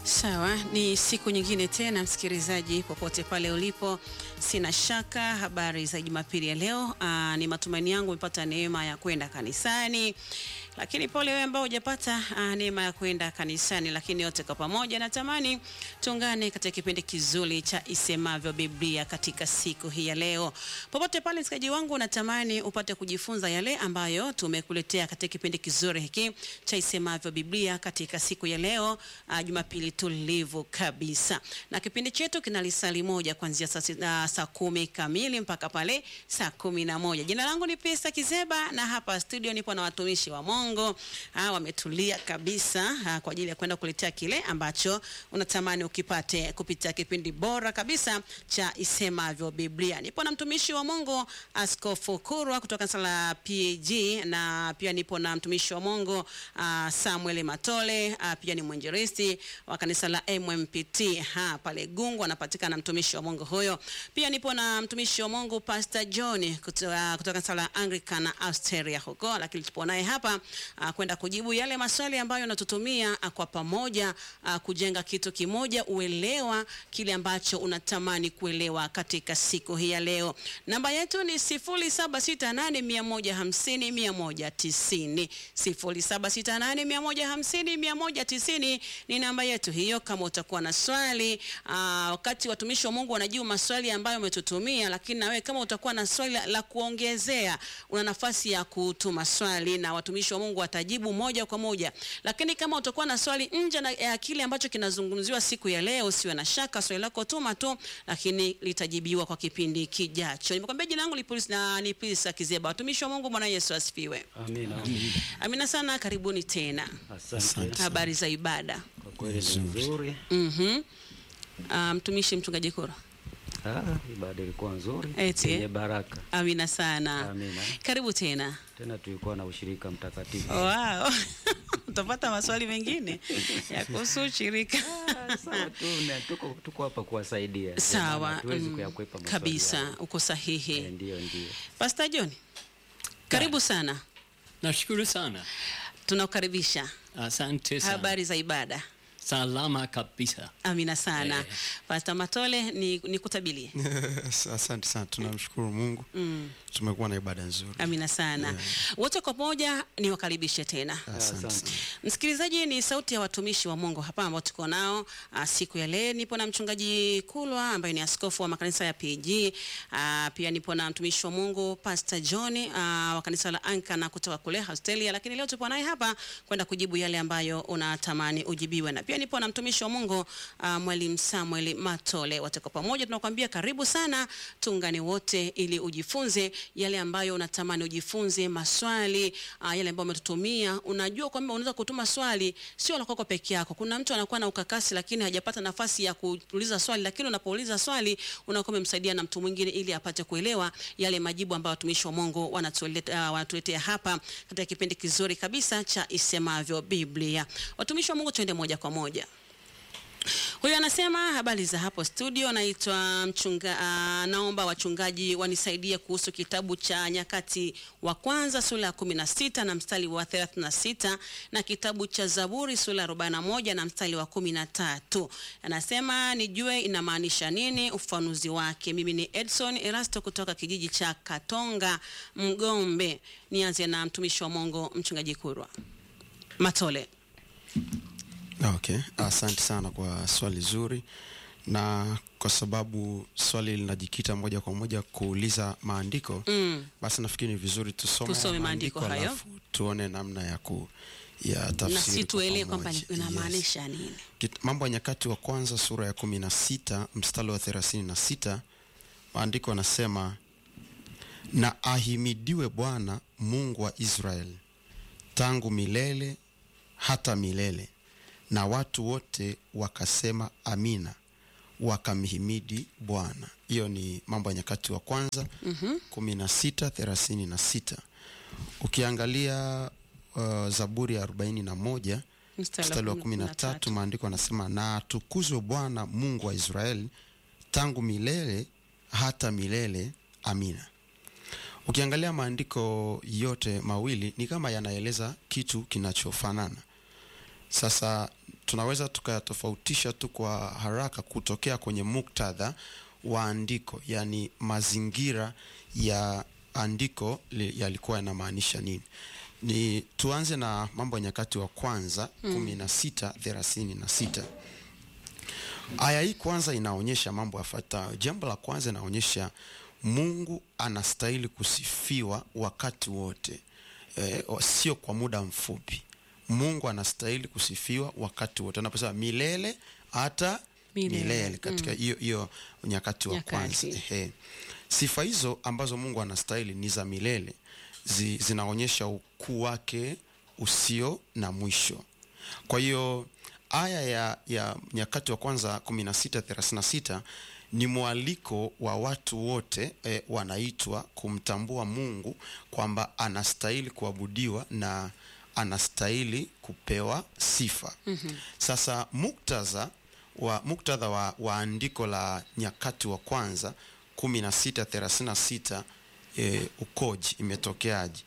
Sawa, ni siku nyingine tena msikilizaji, popote pale ulipo, sina shaka habari za Jumapili ya leo. Aa, ni matumaini yangu umepata neema ya kwenda kanisani, lakini pole wewe ambao hujapata neema ya kwenda kanisani, lakini yote kwa pamoja natamani tuungane katika kipindi kizuri cha Isemavyo Biblia katika siku hii ya leo. Popote pale msikilizaji wangu, natamani upate kujifunza yale ambayo tumekuletea katika kipindi kizuri hiki cha Isemavyo Biblia katika siku ya leo, uh, Jumapili tulivu kabisa, na kipindi chetu kina lisali moja kuanzia saa, uh, saa kumi kamili mpaka pale saa kumi na moja. Jina langu ni Pesa Kizeba na hapa studio nipo na watumishi wa Mungu uh, wametulia kabisa uh, kwa ajili ya kwenda kuletea kile ambacho unatamani ukipate kupitia kipindi bora kabisa cha Isemavyo Biblia. Nipo na mtumishi wa Mungu Askofu Kurwa kutoka kanisa la PAG na pia nipo na mtumishi wa Mungu uh, Samuel Matole uh, pia ni mwinjilisti wa kanisa la MMPT ha pale Gungu, anapatikana mtumishi wa Mungu huyo. Pia nipo na mtumishi wa Mungu Pastor John kutoka kutoka kanisa la Anglican Australia huko, lakini tupo naye hapa uh, kwenda kujibu yale maswali ambayo natutumia uh, kwa pamoja uh, kujenga kitu kimoja, uelewa kile ambacho unatamani kuelewa katika siku hii ya leo. Namba yetu ni 0768150190 0768150190 ni namba yetu hiyo. Kama utakuwa na swali aa, wakati watumishi wa Mungu wanajibu maswali ambayo umetutumia, lakini na wewe kama utakuwa na swali la, la kuongezea, una nafasi ya kutuma swali na watumishi wa Mungu watajibu moja kwa moja. Lakini kama utakuwa na swali nje na ya kile ambacho kinazungumziwa siku ya leo, usiwe na shaka, swali lako tuma tu, lakini litajibiwa kwa kipindi kijacho. Nimekwambia jina langu na ni Pisa Kizeba. Watumishi wa Mungu, Bwana Yesu asifiwe. Amina. Amina sana, karibuni tena. Asante. Habari za ibada? Kwa kweli ni nzuri. Mhm. Ah, mtumishi mchungaji Kura. Ah, ibada ilikuwa nzuri Eti, eh? yenye baraka. Amina sana. Amina. Karibu tena. Tena tulikuwa na ushirika mtakatifu. Wow. Utapata maswali mengine ya kuhusu ushirika. Ah, Sawa tu, na tuko tuko hapa kuwasaidia. Sawa. Tuwezi mm, kuyakwepa maswali kabisa, yao. uko sahihi. Eh, Ndio, ndio. Pastor John. Karibu sana. Nashukuru sana, Tunakukaribisha. asante sana. Habari za ibada? Salama kabisa. Amina sana. Eh. Pastor Matole ni nikutabilie. Asante sana, tunamshukuru Mungu Mm. tumekuwa na ibada nzuri. Amina sana. Wote kwa pamoja niwakaribishe tena. Asante. Asante. Msikilizaji, ni sauti ya watumishi wa Mungu hapa ambao tuko nao ah, siku ya leo. Nipo na mchungaji Kulwa ambaye ni askofu wa makanisa ya PG. Ah, pia nipo na mtumishi wa Mungu Pastor John ah, wa kanisa la Anglikana kutoka kule Australia, lakini leo tupo naye hapa kwenda kujibu yale ambayo unatamani ujibiwe, na pia nipo na mtumishi wa Mungu ah, mwalimu Samuel Matole. Wote kwa pamoja tunakuambia karibu sana, tuungane wote ili ujifunze yale ambayo unatamani ujifunze, maswali ah, yale ambayo umetutumia. Unajua kwamba unaweza kutuma swali sio la kwako peke yako. Kuna mtu anakuwa na ukakasi, lakini hajapata nafasi ya kuuliza swali, lakini unapouliza swali unakuwa umemsaidia na mtu mwingine ili apate kuelewa yale majibu ambayo watumishi wa Mungu wanatuletea, uh, wanatuletea hapa katika kipindi kizuri kabisa cha Isemavyo Biblia. Watumishi wa Mungu, tuende moja kwa moja. Huyu anasema habari za hapo studio, naitwa mchunga, uh, naomba wachungaji wanisaidie kuhusu kitabu cha Nyakati wa kwanza sura ya 16 na mstari wa 36 na kitabu cha Zaburi sura ya 41 na mstari wa 13. Anasema nijue inamaanisha nini, ufafanuzi wake. Mimi ni Edson Erasto kutoka kijiji cha Katonga Mgombe. Nianze na mtumishi wa Mungu mchungaji Kurwa Matole. Okay, asante sana kwa swali zuri, na kwa sababu swali linajikita moja kwa moja kuuliza maandiko Mm. basi nafikiri ni vizuri tusome, Tusome maandiko hayo. alafu tuone namna ya ku ya na tafsiri si kwa tuelewe kwamba pamoja. ni- inamaanisha nini. Kit- Mambo ya Nyakati wa kwanza sura ya kumi na sita mstari wa thelathini na sita maandiko yanasema, na ahimidiwe Bwana Mungu wa Israeli tangu milele hata milele. Na watu wote wakasema amina, wakamhimidi Bwana. Hiyo ni Mambo ya Nyakati wa kwanza kumi na sita thelathini na sita. Ukiangalia uh, Zaburi ya arobaini na moja Mstari wa mstari wa kumi kumi na na tatu. tatu maandiko anasema na atukuzwe Bwana Mungu wa Israeli tangu milele hata milele, amina. Ukiangalia maandiko yote mawili ni kama yanaeleza kitu kinachofanana. Sasa tunaweza tukayatofautisha tu kwa haraka kutokea kwenye muktadha wa andiko, yaani mazingira ya andiko li- yalikuwa yanamaanisha nini. Ni tuanze na Mambo ya Nyakati wa kwanza kumi na sita thelathini na sita. Aya hii kwanza inaonyesha mambo yafuatayo. Jambo la kwanza inaonyesha Mungu anastahili kusifiwa wakati wote, e, sio kwa muda mfupi. Mungu anastahili kusifiwa wakati wote, anaposema milele hata Milele. milele, katika hiyo hiyo nyakati wa Nyakati. kwanza. Ehe. Sifa hizo ambazo Mungu anastahili ni za milele, zi, zinaonyesha ukuu wake usio na mwisho. Kwa hiyo aya ya, ya nyakati wa kwanza 16:36 ni mwaliko wa watu wote eh, wanaitwa kumtambua Mungu kwamba anastahili kuabudiwa na anastahili kupewa sifa. Sasa muktadha wa muktadha wa, wa andiko la nyakati wa kwanza 16:36 eh, ukoji imetokeaje?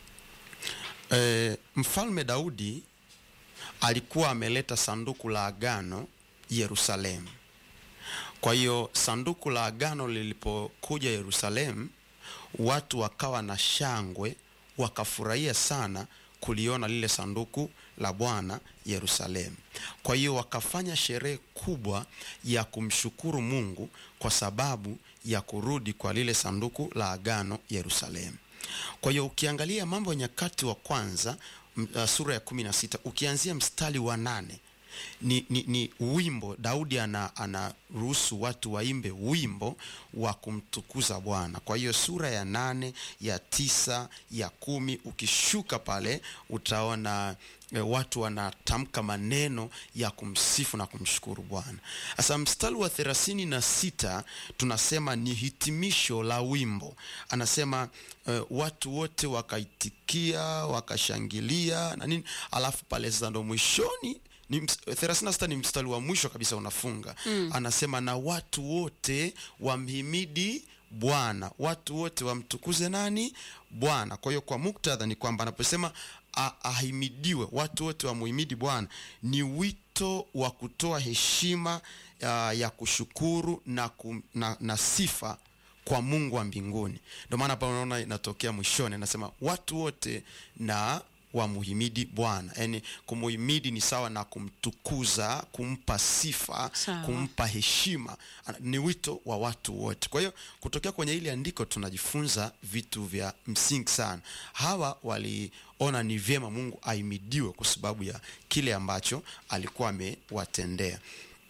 Eh, mfalme Daudi alikuwa ameleta sanduku la agano Yerusalemu. Kwa hiyo sanduku la agano lilipokuja Yerusalemu, watu wakawa na shangwe, wakafurahia sana kuliona lile sanduku la Bwana Yerusalemu. Kwa hiyo wakafanya sherehe kubwa ya kumshukuru Mungu kwa sababu ya kurudi kwa lile sanduku la agano Yerusalemu. Kwa hiyo ukiangalia Mambo ya Nyakati wa kwanza m- uh, sura ya kumi na sita ukianzia mstari wa nane ni, ni, ni wimbo Daudi ana anaruhusu watu waimbe wimbo wa kumtukuza Bwana. Kwa hiyo sura ya nane ya tisa ya kumi ukishuka pale utaona e, watu wanatamka maneno ya kumsifu na kumshukuru Bwana. Sasa mstari wa thelathini na sita tunasema ni hitimisho la wimbo, anasema e, watu wote wakaitikia wakashangilia na nini, alafu pale sasa ndo mwishoni ni ms- 36 ni mstari wa mwisho kabisa unafunga anasema na watu wote wamhimidi bwana watu wote wamtukuze nani bwana kwa hiyo kwa muktadha ni kwamba anaposema a- ahimidiwe watu wote wamuhimidi bwana ni wito wa kutoa heshima ya, ya kushukuru na, kum, na, na sifa kwa mungu wa mbinguni ndio maana hapa unaona inatokea mwishoni anasema watu wote na wamuhimidi bwana yaani kumuhimidi ni sawa na kumtukuza kumpa sifa Sawa. kumpa heshima Ana- ni wito wa watu wote kwa hiyo kutokea kwenye hili andiko tunajifunza vitu vya msingi sana hawa waliona ni vyema mungu ahimidiwe kwa sababu ya kile ambacho alikuwa amewatendea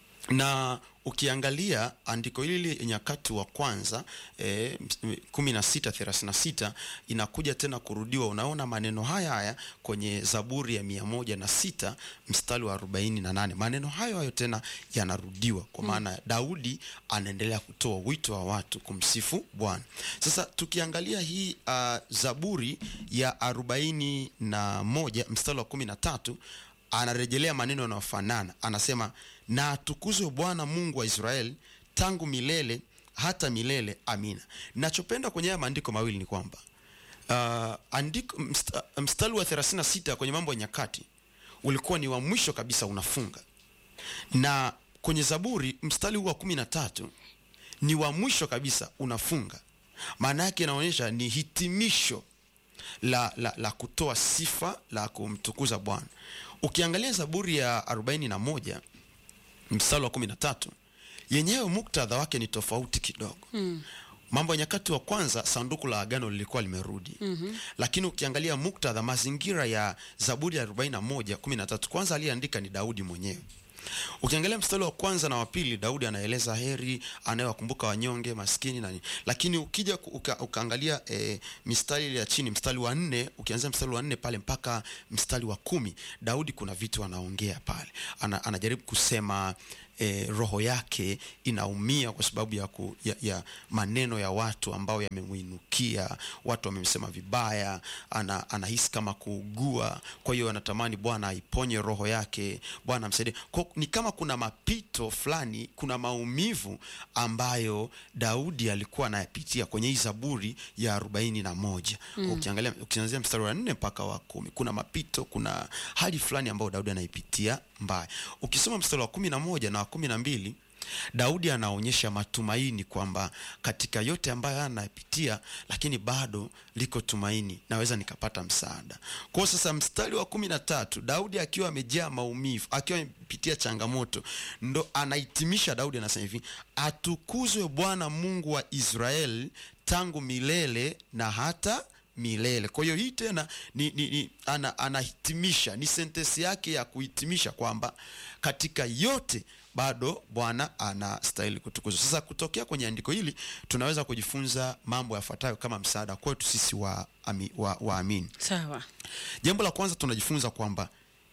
na ukiangalia andiko hili nyakati wa kwanza eh, kumi na sita thelathini na sita inakuja tena kurudiwa unaona maneno haya haya kwenye zaburi ya mia moja na sita mstari wa arobaini na nane maneno hayo hayo tena yanarudiwa kwa maana daudi anaendelea kutoa wito wa watu kumsifu bwana sasa tukiangalia hii uh, zaburi ya arobaini na moja mstari wa kumi na tatu anarejelea maneno yanayofanana anasema na atukuzwe bwana mungu wa israeli tangu milele hata milele amina nachopenda kwenye haya maandiko mawili ni kwamba uh, andiko msta, mstari wa 36 kwenye mambo ya nyakati ulikuwa ni wa mwisho kabisa unafunga na kwenye zaburi mstari huu wa kumi na tatu ni wa mwisho kabisa unafunga maana yake inaonyesha ni hitimisho la, la, la kutoa sifa la kumtukuza bwana ukiangalia zaburi ya 41 mstari wa 13 yenyewe muktadha wake ni tofauti kidogo mm. mambo ya nyakati wa kwanza sanduku la agano lilikuwa limerudi mm-hmm. lakini ukiangalia muktadha mazingira ya zaburi ya 41 13 kwanza aliyeandika ni daudi mwenyewe ukiangalia mstari wa kwanza na wa pili daudi anaeleza heri anayewakumbuka wanyonge maskini nani lakini ukija ku- uka, ukaangalia e, mistari ile ya chini mstari wa nne ukianzia mstari wa nne pale mpaka mstari wa kumi daudi kuna vitu anaongea pale Ana, anajaribu kusema e, roho yake inaumia kwa sababu ya, ku, ya, ya maneno ya watu ambao yamemwinukia watu wamemsema vibaya ana, anahisi kama kuugua kwa hiyo anatamani bwana aiponye roho yake bwana amsaidie kwa Kwa ni kama kuna mapito fulani, kuna maumivu ambayo Daudi alikuwa anayapitia kwenye hii Zaburi ya arobaini na moja. Ukiangalia ukianzia mstari wa nne mpaka wa kumi, kuna mapito, kuna hali fulani ambayo Daudi anaipitia mbaya. Ukisoma mstari wa kumi na moja na wa kumi na mbili Daudi anaonyesha matumaini kwamba katika yote ambayo anapitia, lakini bado liko tumaini, naweza nikapata msaada. Kwa hiyo sasa, mstari wa kumi na tatu Daudi akiwa amejaa maumivu, akiwa amepitia changamoto, ndo anahitimisha. Daudi anasema hivi, atukuzwe Bwana Mungu wa Israeli tangu milele na hata milele. Kwa hiyo hii tena ni, ni, ni, ana, anahitimisha ni sentensi yake ya kuhitimisha kwamba katika yote bado Bwana anastahili kutukuzwa. Sasa kutokea kwenye andiko hili tunaweza kujifunza mambo yafuatayo kama msaada kwetu sisi waamini wa, waamini. Sawa. Jambo la kwanza tunajifunza kwamba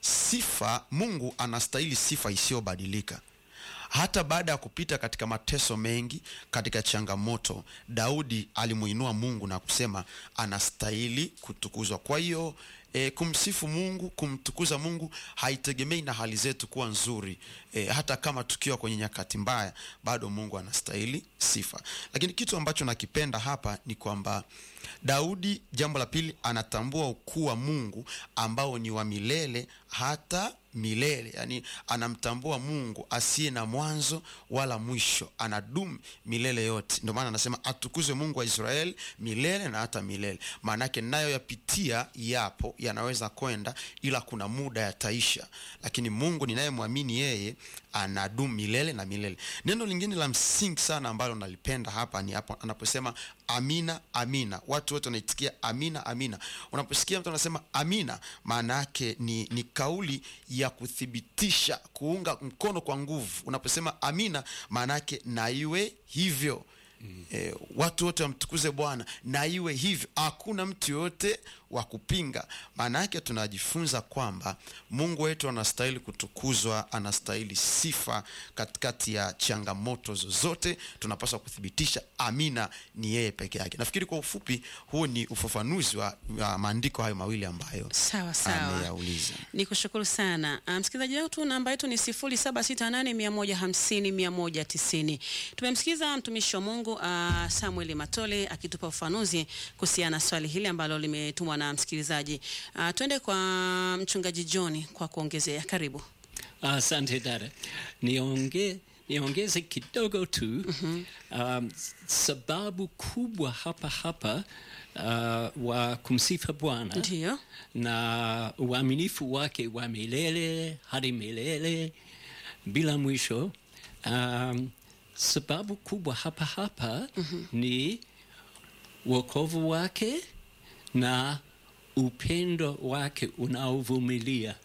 sifa, Mungu anastahili sifa isiyobadilika. Hata baada ya kupita katika mateso mengi, katika changamoto, Daudi alimuinua Mungu na kusema anastahili kutukuzwa. Kwa hiyo e, kumsifu Mungu, kumtukuza Mungu haitegemei na hali zetu kuwa nzuri. E, hata kama tukiwa kwenye nyakati mbaya, bado Mungu anastahili sifa. Lakini kitu ambacho nakipenda hapa ni kwamba Daudi, jambo la pili, anatambua ukuu wa Mungu ambao ni wa milele hata milele, yani anamtambua Mungu asiye na mwanzo wala mwisho, anadumu milele yote. Ndio maana anasema atukuzwe Mungu wa Israeli milele na hata milele. Maana yake nayo yapitia yapo, yanaweza kwenda, ila kuna muda yataisha, lakini Mungu ninayemwamini yeye anadumu milele na milele. Neno lingine la msingi sana ambalo nalipenda hapa ni hapo anaposema amina, amina. Watu wote wanaitikia amina, amina. Unaposikia mtu anasema amina, maana yake ni, ni kauli ya kuthibitisha, kuunga mkono kwa nguvu. Unaposema amina, maana yake na iwe hivyo. E, watu wote wamtukuze Bwana na iwe hivyo, hakuna mtu yoyote wa kupinga. Maana yake tunajifunza kwamba Mungu wetu anastahili kutukuzwa, anastahili sifa katikati ya changamoto zozote. Tunapaswa kuthibitisha amina ni yeye peke yake. Nafikiri kwa ufupi, huo ni ufafanuzi wa, wa maandiko hayo mawili ambayo Sawa sawa. ameyauliza. Ni kushukuru sana Ah, msikilizaji wetu, namba yetu ni 0768150190. Tumemsikiza mtumishi wa Mungu uh, Samuel Matole akitupa ufafanuzi kuhusiana na swali hili ambalo limetumwa na msikilizaji. Uh, twende kwa mchungaji John kwa kuongezea. Karibu. Asante dada, nionge niongeze kidogo tu um, sababu kubwa hapa hapa uh, wa kumsifa Bwana Ndiyo. na uaminifu wake wa milele hadi milele bila mwisho. Um, sababu kubwa hapa hapa ni wokovu wake na upendo wake unaovumilia.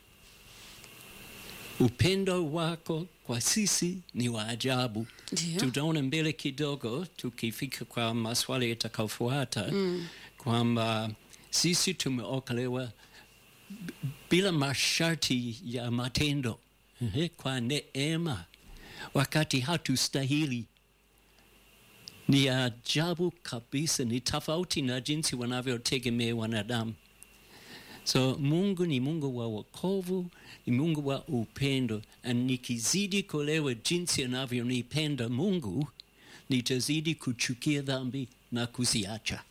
Upendo wako kwa sisi ni wa ajabu. Ndiyo. Tutaona mbele kidogo tukifika kwa maswali yatakayofuata kwamba sisi tumeokolewa b- bila masharti ya matendo ehe, kwa neema, wakati hatustahili. Ni ajabu kabisa, ni tofauti na jinsi wanavyotegemea wanadamu. So Mungu ni Mungu wa wokovu, ni Mungu wa upendo, na nikizidi kuelewa jinsi anavyonipenda Mungu, nitazidi kuchukia dhambi na kuziacha.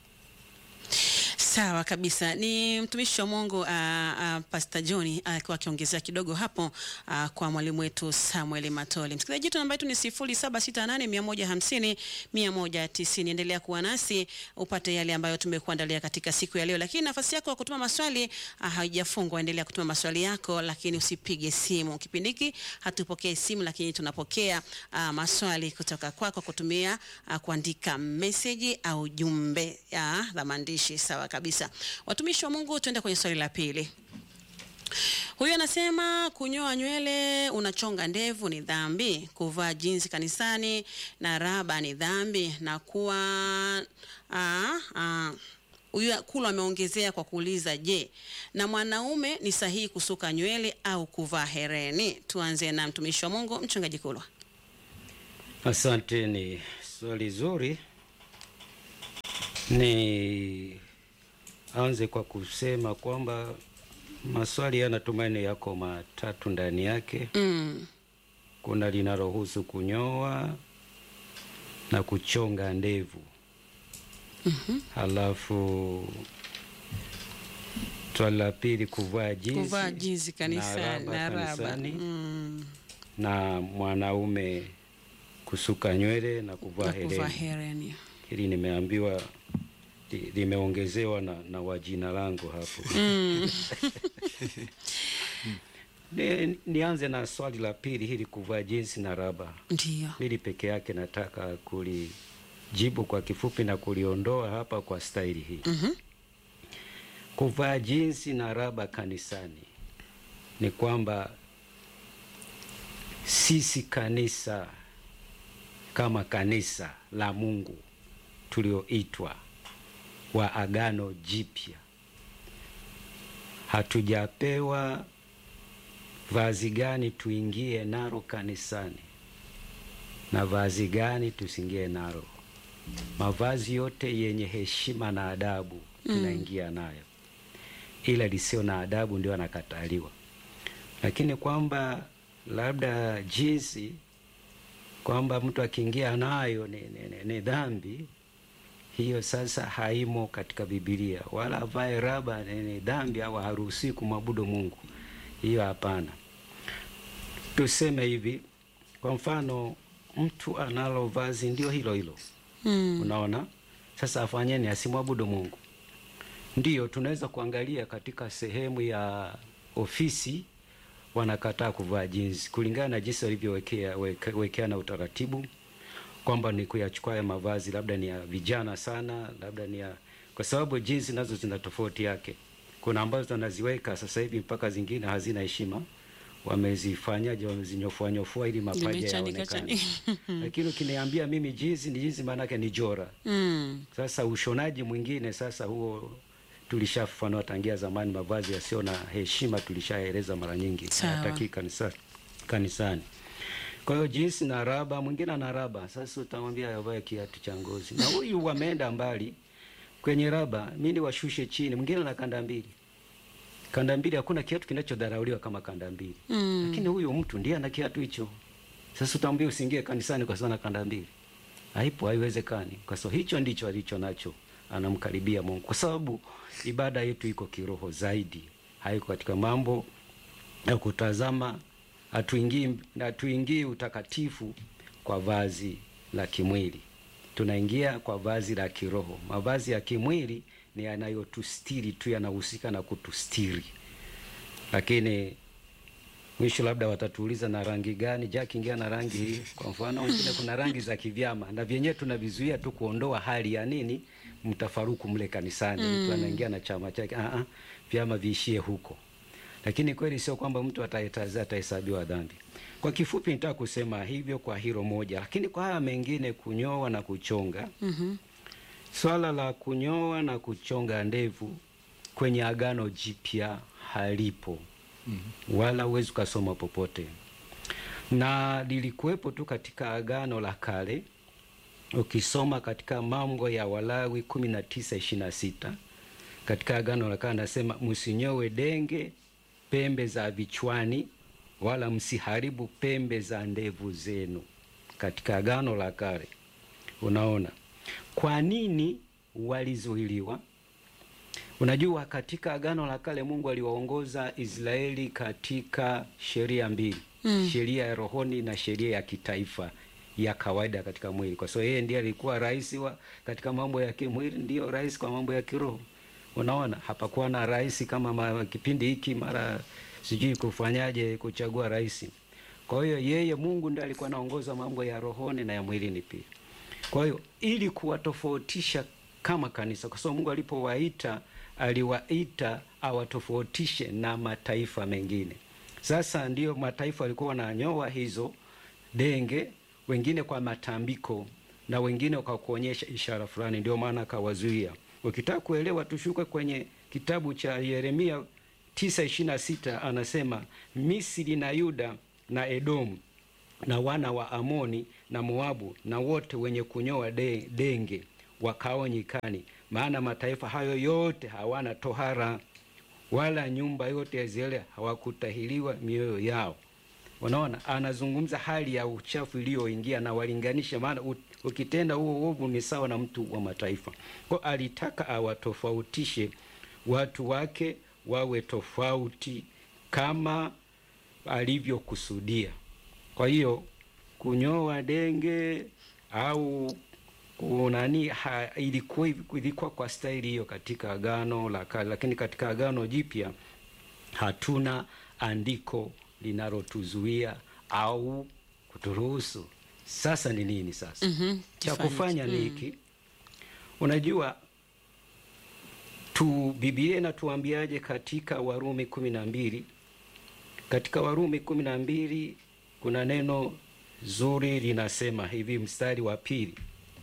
Sawa kabisa. Ni mtumishi wa Mungu uh, uh, Pastor John akiwa akiongezea kidogo hapo uh, kwa mwalimu wetu Samuel Matole. Msikilizaji wetu namba yetu ni 0768150190. Endelea kuwa nasi upate yale ambayo tumekuandalia katika siku ya leo, lakini nafasi yako ya kutuma maswali uh, haijafungwa. Endelea kutuma maswali yako, lakini usipige simu. Kipindi hiki hatupokee simu, lakini tunapokea uh, maswali kutoka kwako kutumia uh, kuandika meseji au jumbe ya la maandishi. Sawa kabisa. Watumishi wa Mungu, tuende kwenye swali la pili. Huyu anasema kunyoa nywele, unachonga ndevu ni dhambi, kuvaa jinsi kanisani na raba ni dhambi, na kuwa ah, ah, huyu Kulu ameongezea kwa kuuliza, je, na mwanaume ni sahihi kusuka nywele au kuvaa hereni? Tuanze na mtumishi wa Mungu mchungaji Kulwa. Asante, ni swali zuri. Ni anze kwa kusema kwamba Maswali haya natumaini yako matatu ndani yake. Mm. Kuna linalohusu kunyoa na kuchonga ndevu. Halafu swali la pili kuvaa jinsi, Kuvaa jinsi kanisani na raba. kanisani, Mm. na mwanaume kusuka nywele na kuvaa Na kuvaa hereni. hereni. Hili nimeambiwa li- limeongezewa na, na wajina langu hapo. Mm. Ni, nianze na swali la pili hili kuvaa jinsi na raba. Ndiyo. Hili peke yake nataka kulijibu kwa kifupi na kuliondoa hapa kwa staili hii. Mhm. Kuvaa jinsi na raba kanisani ni kwamba sisi kanisa kama kanisa la Mungu tulioitwa wa Agano Jipya hatujapewa vazi gani tuingie nalo kanisani na vazi gani tusiingie nalo. Mavazi yote yenye heshima na adabu tunaingia nayo, ila lisio na adabu ndio anakataliwa. Lakini kwamba labda jinsi kwamba mtu akiingia nayo ni, ni, ni, ni dhambi, hiyo sasa haimo katika Biblia. Wala avae raba ni, ni dhambi au haruhusiwi kumwabudu Mungu, hiyo hapana. Tuseme hivi, kwa mfano mtu analo vazi ndio hilo hilo Mm. Unaona, sasa afanyeni asimwabudu Mungu. Ndiyo tunaweza kuangalia katika sehemu ya ofisi wanakataa kuvaa jinsi kulingana na jinsi walivyowekea weke- wekeana utaratibu kwamba ni kuyachukua ya mavazi labda ni ya vijana sana, labda ni ya kwa sababu jinsi nazo zina tofauti yake. Kuna ambazo wanaziweka sasa hivi mpaka zingine hazina heshima, wamezifanyaje, wamezinyofua nyofua ili mapaja Nimechanika yaonekane. chanika. Lakini ukiniambia mimi jinsi ni jinsi, maanake ni jora. Mm. Sasa ushonaji mwingine sasa huo tulishafafanua tangia zamani, mavazi yasiyo na heshima tulishaeleza mara nyingi, Sawa. hayataki kanisa, kanisani. Kwa hiyo jinsi na raba, mwingine ana raba, sasa utamwambia avae kiatu cha ngozi, na huyu wameenda mbali kwenye raba, mimi washushe chini, mwingine ana kanda mbili. Kanda mbili, hakuna kiatu kinachodharauliwa kama kanda mbili Mm. lakini huyu mtu ndiye ana kiatu hicho. Sasa utamwambia usiingie kanisani kwa sababu ana kanda mbili, haipo, haiwezekani, kwa sababu hicho ndicho alicho nacho, anamkaribia Mungu, kwa sababu ibada yetu iko kiroho zaidi, haiko katika mambo ya kutazama. Hatuingii hatuingii utakatifu kwa vazi la kimwili, tunaingia kwa vazi la kiroho. Mavazi ya kimwili ni yanayotustiri tu, yanahusika na kutustiri, lakini mwisho labda watatuuliza na rangi gani Jack, ingia na rangi hii. Kwa mfano wengine kuna rangi za kivyama na vyenyewe tunavizuia tu kuondoa hali ya nini mtafaruku mle kanisani. Mtu anaingia na chama chake, ah ah, vyama viishie huko. Lakini kweli sio kwamba mtu ataitaza atahesabiwa dhambi. Kwa kifupi, nitaka kusema hivyo kwa hilo moja, lakini kwa haya mengine, kunyoa na kuchonga Mhm. Swala la kunyoa na kuchonga ndevu kwenye Agano Jipya halipo wala huwezi ukasoma popote, na lilikuwepo tu katika Agano la Kale. Ukisoma katika Mambo ya Walawi kumi na tisa ishirini na sita katika Agano la Kale anasema msinyowe denge pembe za vichwani, wala msiharibu pembe za ndevu zenu, katika Agano la Kale. Unaona kwa nini walizuiliwa? Unajua, katika Agano la Kale Mungu aliwaongoza Israeli katika sheria mbili Mm. sheria ya rohoni na sheria ya kitaifa ya kawaida katika mwili, kwa sababu yeye ndiye alikuwa rais wa katika mambo ya kimwili, ndiyo rais kwa mambo ya kiroho. Unaona, hapakuwa na rais kama ma, kipindi hiki mara sijui kufanyaje kuchagua rais. Kwa hiyo yeye Mungu ndiye alikuwa anaongoza mambo ya rohoni na ya mwilini pia. Kwa hiyo ili kuwatofautisha kama kanisa, kwa sababu Mungu alipowaita aliwaita awatofautishe na mataifa mengine. Sasa ndiyo mataifa walikuwa wananyoa hizo denge, wengine kwa matambiko na wengine kwa kuonyesha ishara fulani, ndio maana akawazuia. Ukitaka kuelewa, tushuke kwenye kitabu cha Yeremia 9:26 anasema Misri na Yuda na Edomu na wana wa Amoni na Moabu na wote wenye kunyoa de, denge wakao nyikani, maana mataifa hayo yote hawana tohara wala nyumba yote ya Israeli hawakutahiriwa mioyo yao. Unaona, anazungumza hali ya uchafu iliyoingia na walinganisha, maana u- ukitenda huo uovu ni sawa na mtu wa mataifa. Kwa alitaka awatofautishe watu wake wawe tofauti kama alivyokusudia. Kwa hiyo kunyoa denge au kunani ha, ilikuwa ilikuwa kwa staili hiyo katika agano la kale, lakini katika agano jipya hatuna andiko linalotuzuia au kuturuhusu. Sasa ni nini sasa? Mhm, cha tufanye- kufanya ni hiki. Unajua tu Biblia inatuambiaje katika Warumi kumi na mbili? Katika Warumi kumi na mbili kuna neno zuri linasema hivi, mstari wa pili,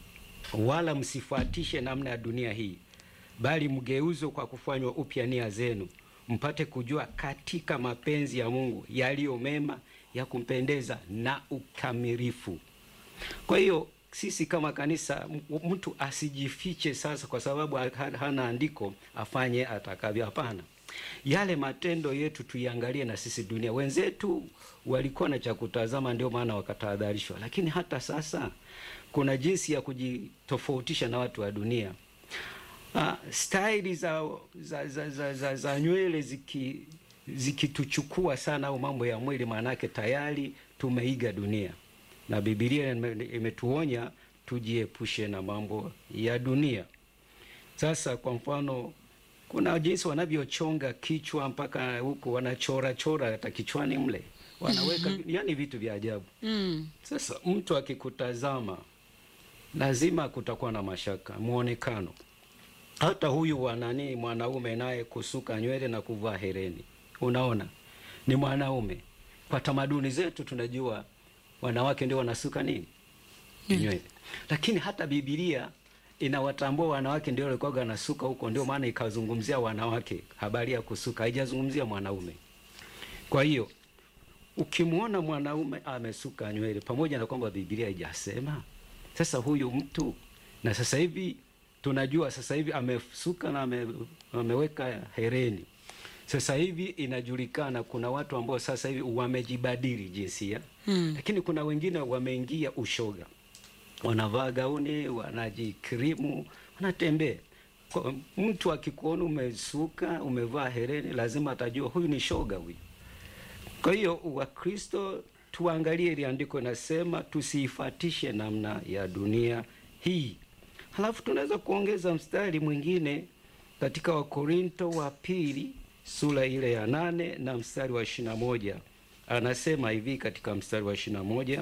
wala msifuatishe namna ya dunia hii, bali mgeuzwe kwa kufanywa upya nia zenu, mpate kujua katika mapenzi ya Mungu yaliyo mema, ya kumpendeza na ukamilifu. Kwa hiyo sisi kama kanisa, m- mtu asijifiche sasa kwa sababu ha- hana andiko afanye atakavyo. Hapana, yale matendo yetu tuiangalie na sisi dunia. Wenzetu walikuwa na cha kutazama, ndio maana wakatahadharishwa, lakini hata sasa kuna jinsi ya kujitofautisha na watu wa dunia. Ah, staili za, za, za, za, za, za nywele ziki zikituchukua sana au mambo ya mwili, maanake tayari tumeiga dunia, na Biblia ime- imetuonya tujiepushe na mambo ya dunia. Sasa kwa mfano, kuna jinsi wanavyochonga kichwa mpaka huko wanachora chora hata kichwani mle wanaweka, yani vitu vya ajabu. Mm. Sasa mtu akikutazama lazima kutakuwa na mashaka muonekano. Hata huyu wa nani mwanaume naye kusuka nywele na kuvaa hereni, unaona ni mwanaume. Kwa tamaduni zetu tunajua wanawake ndio wanasuka nini nywele, lakini hata Biblia inawatambua wanawake ndio walikuwa wanasuka huko, ndio maana ikazungumzia wanawake habari ya kusuka, haijazungumzia mwanaume. Kwa hiyo ukimwona mwanaume amesuka nywele, pamoja na kwamba Biblia haijasema, sasa huyu mtu na sasa hivi tunajua sasa hivi amesuka na ame, ameweka hereni. Sasa hivi inajulikana kuna watu ambao sasa hivi wamejibadili jinsia Mm. lakini kuna wengine wameingia ushoga, wanavaa gauni, wanajikrimu, wanatembea. Kwa- Mtu akikuona umesuka, umevaa hereni, lazima atajua huyu ni shoga huyu. Kwa hiyo Wakristo tuangalie ile andiko inasema tusiifatishe namna ya dunia hii. Halafu tunaweza kuongeza mstari mwingine katika Wakorinto wa pili sura ile ya nane na mstari wa ishirini na moja anasema hivi katika mstari wa ishirini na moja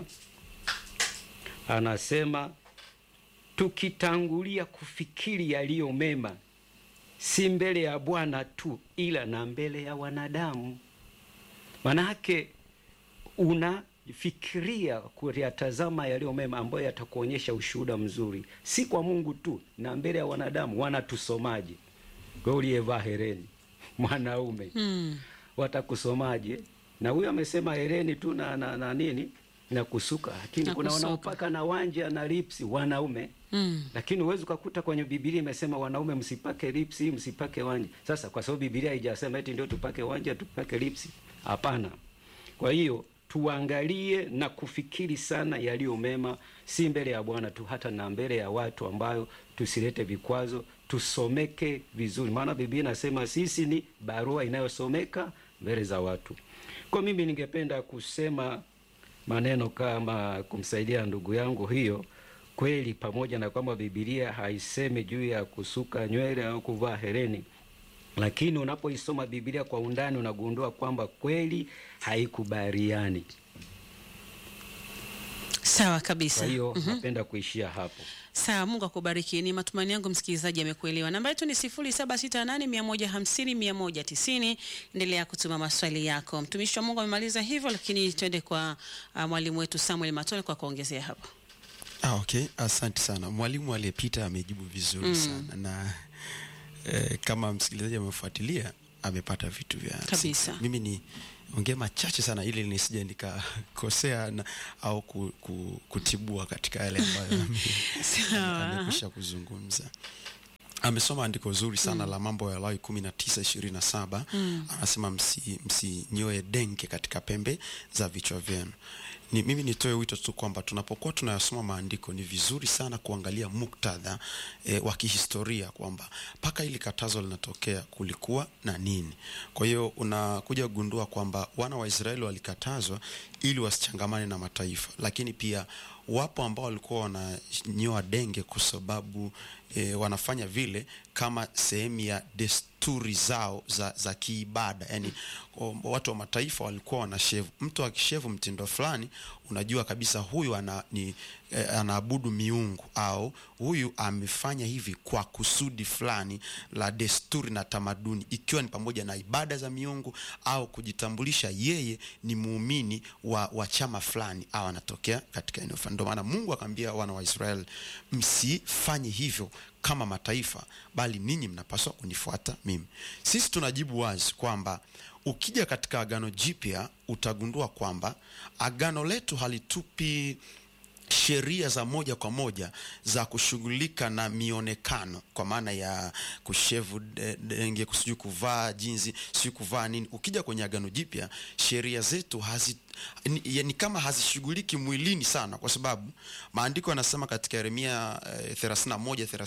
anasema tukitangulia kufikiri yaliyo mema, si mbele ya Bwana tu, ila na mbele ya wanadamu. Manake unafikiria kuyatazama yaliyo mema ambayo yatakuonyesha ushuhuda mzuri, si kwa Mungu tu, na mbele ya wanadamu. Wanatusomaje? Wewe uliyevaa hereni mwanaume Mm. watakusomaje? Na huyo amesema hereni tu na, na, na nini na kusuka, lakini Na kuna kusuka. wanaopaka na wanja na lipsi wanaume Mm. lakini huwezi ukakuta kwenye Biblia imesema wanaume msipake lipsi, msipake wanja. Sasa kwa sababu Biblia haijasema eti ndio tupake wanja, tupake lipsi, hapana. Kwa hiyo tuangalie na kufikiri sana yaliyo mema, si mbele ya Bwana tu, hata na mbele ya watu, ambayo tusilete vikwazo, tusomeke vizuri, maana Biblia inasema sisi ni barua inayosomeka mbele za watu. Kwa mimi ningependa kusema maneno kama kumsaidia ndugu yangu hiyo kweli, pamoja na kwamba Biblia haisemi juu ya kusuka nywele au kuvaa hereni, lakini unapoisoma Biblia kwa undani unagundua kwamba kweli haikubaliani. Sawa kabisa. Kwa hiyo napenda kuishia hapo. Sawa, Mungu akubariki. Ni matumaini yangu msikilizaji amekuelewa. Namba yetu ni 0768150190. Endelea kutuma maswali yako. Mtumishi wa Mungu amemaliza hivyo, lakini twende kwa uh, mwalimu wetu Samuel Matole kwa kuongezea hapo. Ah, okay. Asante sana mwalimu aliyepita amejibu vizuri sana na eh, kama msikilizaji amefuatilia amepata vitu vya Kabisa. msingi. Mimi ni ongea machache sana ili nisije nikakosea na- au ku, ku, kutibua katika yale ambayo ame- Sawa. amekwisha kuzungumza. amesoma andiko zuri sana la mambo ya Lawi kumi na tisa ishirini na saba anasema msi- msinyoe denge katika pembe za vichwa vyenu. Ni, mimi nitoe wito tu kwamba tunapokuwa tunayasoma maandiko ni vizuri sana kuangalia muktadha e, wa kihistoria kwamba mpaka ili katazo linatokea kulikuwa na nini. Kwa hiyo unakuja kugundua kwamba wana wa Israeli walikatazwa ili wasichangamane na mataifa, lakini pia wapo ambao walikuwa wananyoa denge kwa sababu e, wanafanya vile kama sehemu ya desturi zao za, za kiibada yani o- watu wa mataifa walikuwa wanashevu mtu akishevu mtindo fulani unajua kabisa huyu ana, ni, e, anaabudu miungu au huyu amefanya hivi kwa kusudi fulani la desturi na tamaduni ikiwa ni pamoja na ibada za miungu au kujitambulisha yeye ni muumini wa, wa chama fulani au anatokea katika eneo fulani ndio maana mungu akaambia wana wa israeli msifanye hivyo kama mataifa bali ninyi mnapaswa kunifuata mimi sisi tunajibu wazi kwamba ukija katika agano jipya utagundua kwamba agano letu halitupi sheria za moja kwa moja za kushughulika na mionekano kwa maana ya kushevu de- denge sijui kuvaa jinsi sijui kuvaa nini ukija kwenye agano jipya sheria zetu hazi ni, ya- ni kama hazishughuliki mwilini sana kwa sababu maandiko yanasema katika yeremia eh, 31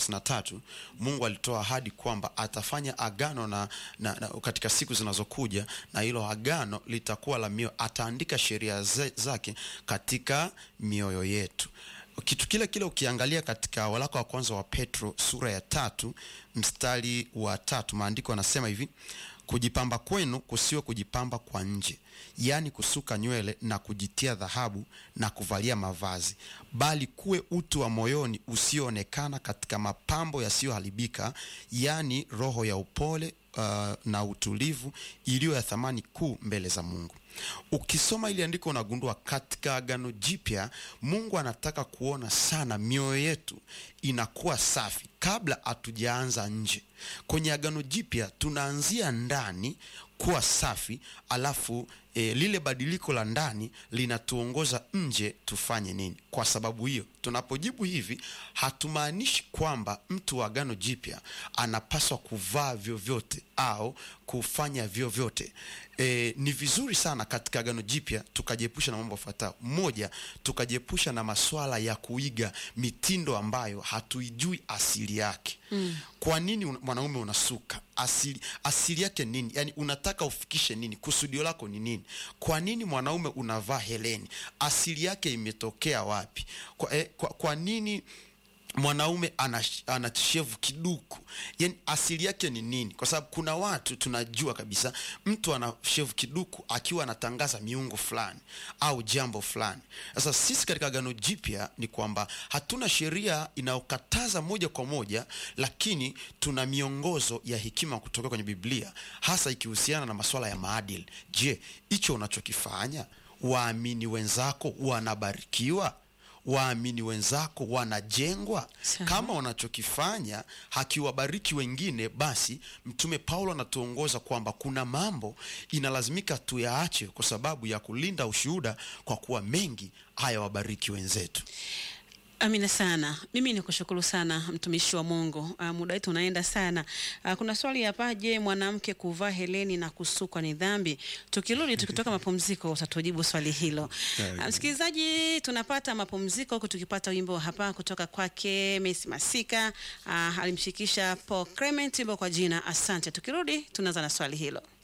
33 mungu alitoa ahadi kwamba atafanya agano na, na, na katika siku zinazokuja na hilo agano litakuwa la mioyo ataandika sheria ze- zake katika mioyo yetu kitu kile kile ukiangalia katika waraka wa kwanza wa petro sura ya tatu mstari wa tatu maandiko yanasema hivi kujipamba kwenu kusiwe kujipamba kwa nje yaani kusuka nywele na kujitia dhahabu na kuvalia mavazi bali kuwe utu wa moyoni usioonekana katika mapambo yasiyoharibika yaani roho ya upole uh, na utulivu iliyo ya thamani kuu mbele za mungu ukisoma ili andiko unagundua katika agano jipya mungu anataka kuona sana mioyo yetu inakuwa safi kabla hatujaanza nje kwenye agano jipya tunaanzia ndani kuwa safi alafu e, lile badiliko la ndani linatuongoza nje tufanye nini kwa sababu hiyo tunapojibu hivi hatumaanishi kwamba mtu wa agano jipya anapaswa kuvaa vyovyote au kufanya vyovyote e, ni vizuri sana katika agano jipya tukajiepusha na mambo yafuatayo moja tukajiepusha na maswala ya kuiga mitindo ambayo hatuijui asili yake mm. kwa nini un- mwanaume unasuka asili, asili yake nini yani unataka ufikishe nini kusudio lako ni nini kwa nini mwanaume unavaa heleni asili yake imetokea wapi kwa, eh, kwa, kwa nini mwanaume ana, ana shevu kiduku yani asili yake ni nini kwa sababu kuna watu tunajua kabisa mtu ana shevu kiduku akiwa anatangaza miungu fulani au jambo fulani sasa sisi katika agano jipya ni kwamba hatuna sheria inayokataza moja kwa moja lakini tuna miongozo ya hekima kutoka kwenye biblia hasa ikihusiana na masuala ya maadili je hicho unachokifanya waamini wenzako wanabarikiwa waamini wenzako wanajengwa Sawa. kama wanachokifanya hakiwabariki wengine basi mtume paulo anatuongoza kwamba kuna mambo inalazimika tuyaache kwa sababu ya kulinda ushuhuda kwa kuwa mengi hayawabariki wenzetu Amina sana. Mimi ni kushukuru sana mtumishi wa Mungu. Uh, muda wetu unaenda sana. Uh, kuna swali hapa, je, mwanamke kuvaa heleni na kusukwa ni dhambi? Tukirudi tukitoka mapumziko utatujibu swali hilo. Uh, msikilizaji, tunapata mapumziko huku tukipata wimbo hapa kutoka kwake Messi Masika. Uh, alimshikisha Paul Clement wimbo kwa jina Asante. Tukirudi tunaanza na swali hilo.